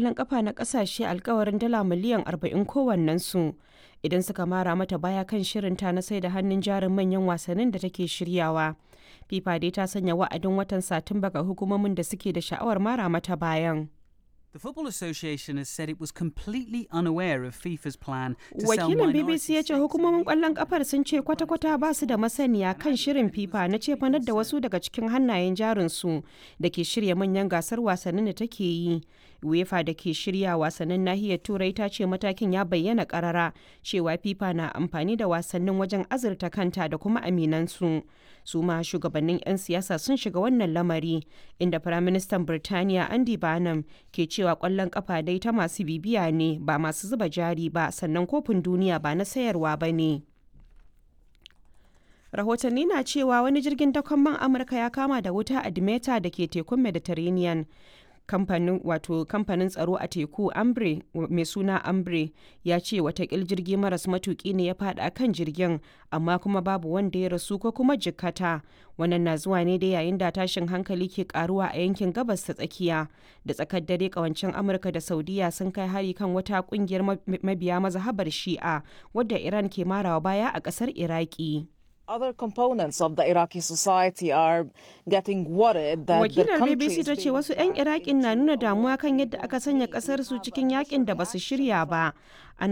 ƙwallon ƙafa na ƙasashe alkawarin dala miliyan 40 kowannensu idan suka mara mata baya kan shirinta na sai da hannun jarin manyan wasannin da take shiryawa. FIFA dai ta sanya wa'adin watan Satumba ga hukumomin da suke da sha'awar mara mata bayan. The Football Association has said it was completely unaware of FIFA's plan to sell Wakilin minority BBC ya ce stakes in hukumomin the kwallon kafar sun ce kwata-kwata ba su da masaniya kan shirin FIFA na cefanar da wasu daga cikin hannayen jarinsu da ke shirya manyan gasar wasannin da take yi. UEFA da ke shirya wasannin nahiyar Turai ta ce matakin ya bayyana karara cewa FIFA na amfani da wasannin wajen azurta kanta da kuma aminansu. Su ma shugabannin 'yan siyasa sun shiga wannan lamari inda Firaministan Birtaniya Andy Barnum ke cewa kwallon kafa dai ta masu bibiya ne ba masu zuba jari ba sannan kofin duniya ba na sayarwa ba ne. rahotanni na cewa wani jirgin dakon man amurka ya kama da wuta a dimeta da ke tekun mediterranean kamfanin wato kamfanin tsaro a teku ambre mai suna ambre ya ce watakil jirgi maras matuki ne ya fada kan jirgin amma kuma babu wanda ya rasu ko kuma jikkata wannan na zuwa ne da yayin da tashin hankali ke karuwa a yankin gabas ta tsakiya da tsakar dare kawancin amurka da saudiya sun kai hari kan wata kungiyar mabiya mazhabar shi'a wadda iran ke marawa baya a kasar iraki Other components of the Iraqi society are getting worried that the wakilar country bbc is ta ce being wasu 'yan iraƙin na nuna damuwa kan yadda aka sanya ƙasar su cikin yakin da basu shirya ba